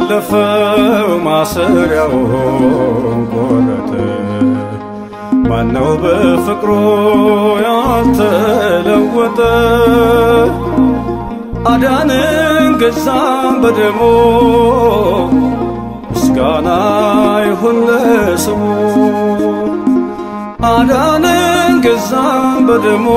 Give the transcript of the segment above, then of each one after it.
ዘለፈው ማሰሪያውን ቆረጠ። ማነው በፍቅሩ ያልተለወጠ? አዳንን ገዛም በደሙ ምስጋና ይሁን ለስሙ። አዳንን ገዛም በደሙ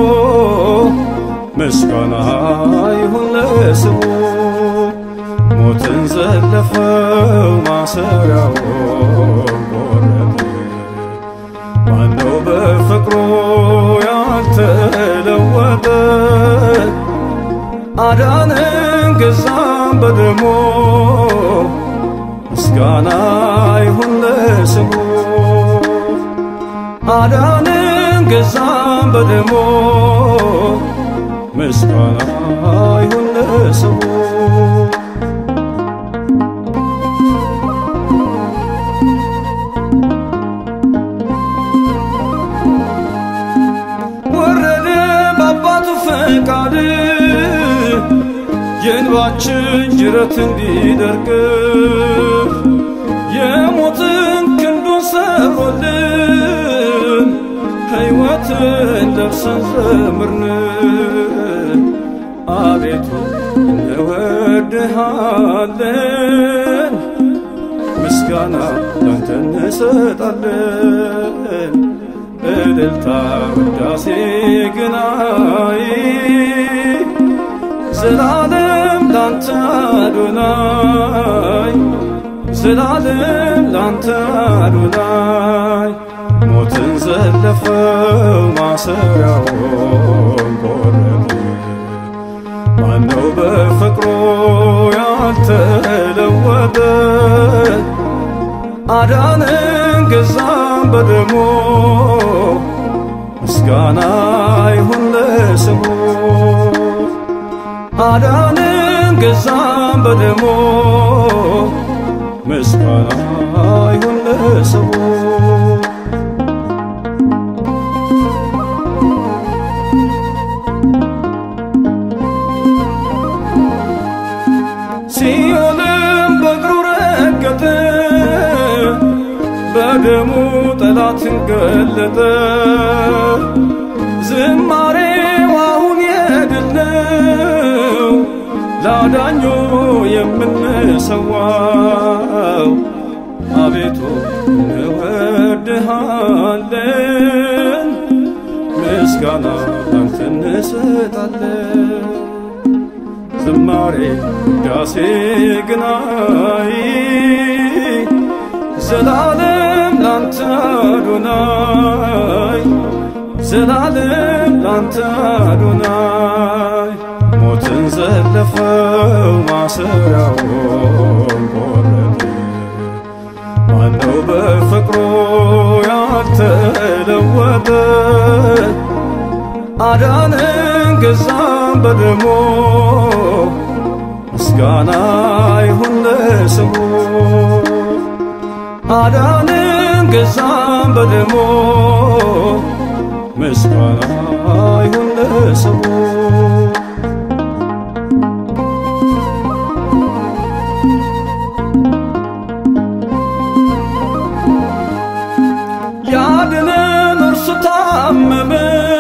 ምስጋና ይሁን ለስሙ። ሞትን ዘለፈው ማሰሪያውን ቆረጠ። ማነው በፍቅሩ ያልተለወጠ? አዳንን ገዛም በደሙ ምስጋና ይሁን ለስሙ። አዳንን ገዛም በደሙ ምስጋና ይሁን ለስሙ። ወረደ በአባቱ ፈቃድ የእንባችን ጅረት እንዲደርቅ የሞትን ክንዱን ሰብሮልን ሕይወትን ለብሰን ዘምርን። አቤቱ እንወድሃለን፣ ምስጋና ላንተ እንሰጣለን። እልልታ ውዳሴ ግናይ ዘላለም ላንተ አዶናይ ዘላለም ላንተ አዶናይ ሞትን ዘለፈው ማሰሪያውን ቆረጠ። ማነው በፍቅሩ ያልተለወጠ? አዳንን ገዛም በደሙ ምስጋና ይሁን ለስሙ። አዳንን ገዛም በደሙ ምስጋና ይሁን ለስሙ። ሲኦልም በእግሩ ረገጠ፣ በደሙ ጠላትን ገለጠ። ዝማሬው አሁን የድል ነው፣ ላዳኙ የምንሰዋው። አቤቱ እንወድሃለን፣ ምስጋና ላንተ እንሰጣለን። ዝማሬ ውዳሴ ግናይ ዘላለም ላንተ አዶናይ ዘላለም ላንተ አዶናይ ሞትን ዘለፈው ማሰሪያውን ቆረጠ። ማነው በፍቅሩ ያልተለወጠ? አዳንን ገዛም በደሙ ምስጋና ይሁን ለስሙ። አዳንን ገዛም በደሙ ምስጋና ይሁን ለስሙ። ያድነን እርሱ ታመመ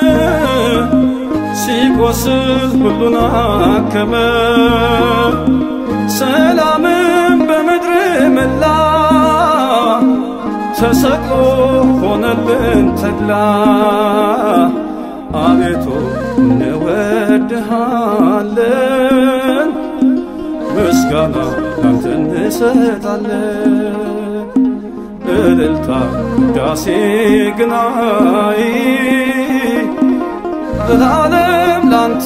ሲቆስል ሁሉን አከመ። ሰላምን በምድር መላ ተሰቅሎ ሆነልን ተድላ። አቤቱ እንወድሃለን፣ ምስጋና ላንተ እንሰጣለን። እልልታ ውዳሴ ግናይ ዘላለም ላንተ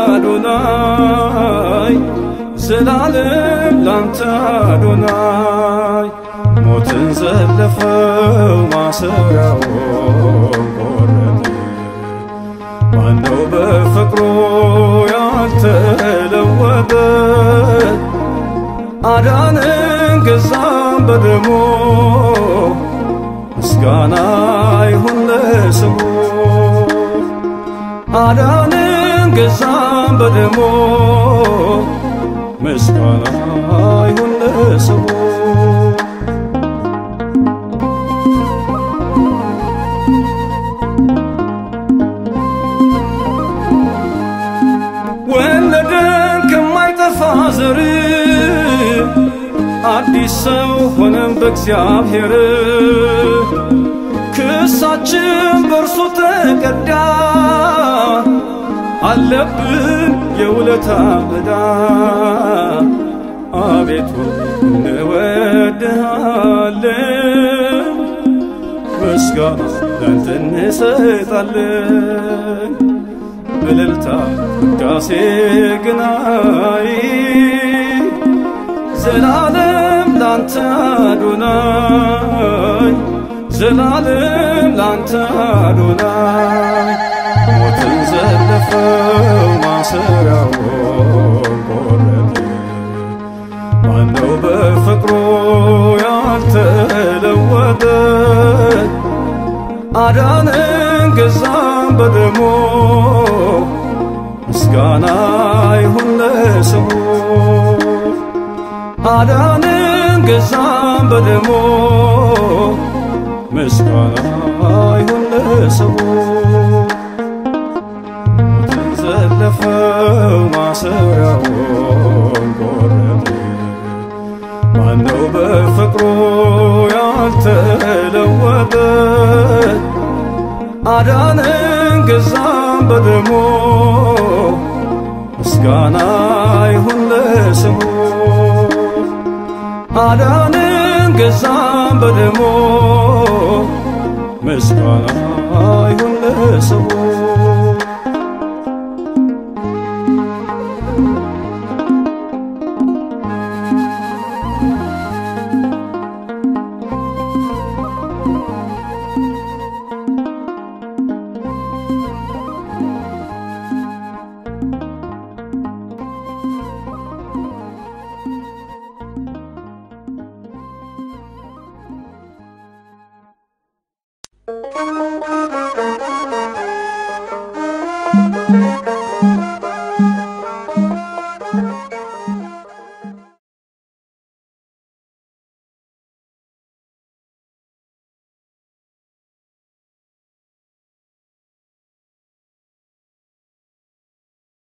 አዶናይ ዘላለም ላንተ አዶናይ ሞትን ዘለፈው ማሰሪያውን ቆረጠ። ማነው በፍቅሩ ያልተለወጠ? አዳንን ገዛም በደሙ ምስጋና ይሁን ለስሙ። አዳንን ገዛም በደሙ ምስጋና ይሁን ለስሙ ወለደን ከማይጠፋ ዘር አዲስ ሰው ሆነን በእግዚአብሔር ክሳችን በእርሱ ተቀዳ አለብን የውለታ ዕዳ አቤቱ እንወድሃለን ምስጋና ላንተ እንሰጣለን እልልታ ውዳሴ ግናይ ዘላለም ላንተ አዶናይ ዘላለም ላንተ አዶናይ ሞትን ዘለፈው ማሰሪያውን ቆረጠ ማነው በፍቅሩ ያልተለወጠ አዳነን ገዛን በደሞ ምስጋና ይሁን ለስሙ አዳነን ገዛን በደሞ ምስጋና ይሁን ለስሙ ሞትን ዘለፈው ማሰሪያውን ቆረጠ ማነው በፍቅሩ ያልተለወጠ አዳነን ገዛን በደሞ ምስጋና ይሁን ለስሙ አዳነን ገዛን በደሞ ምስጋና ይሁን ለስሙ Thank you.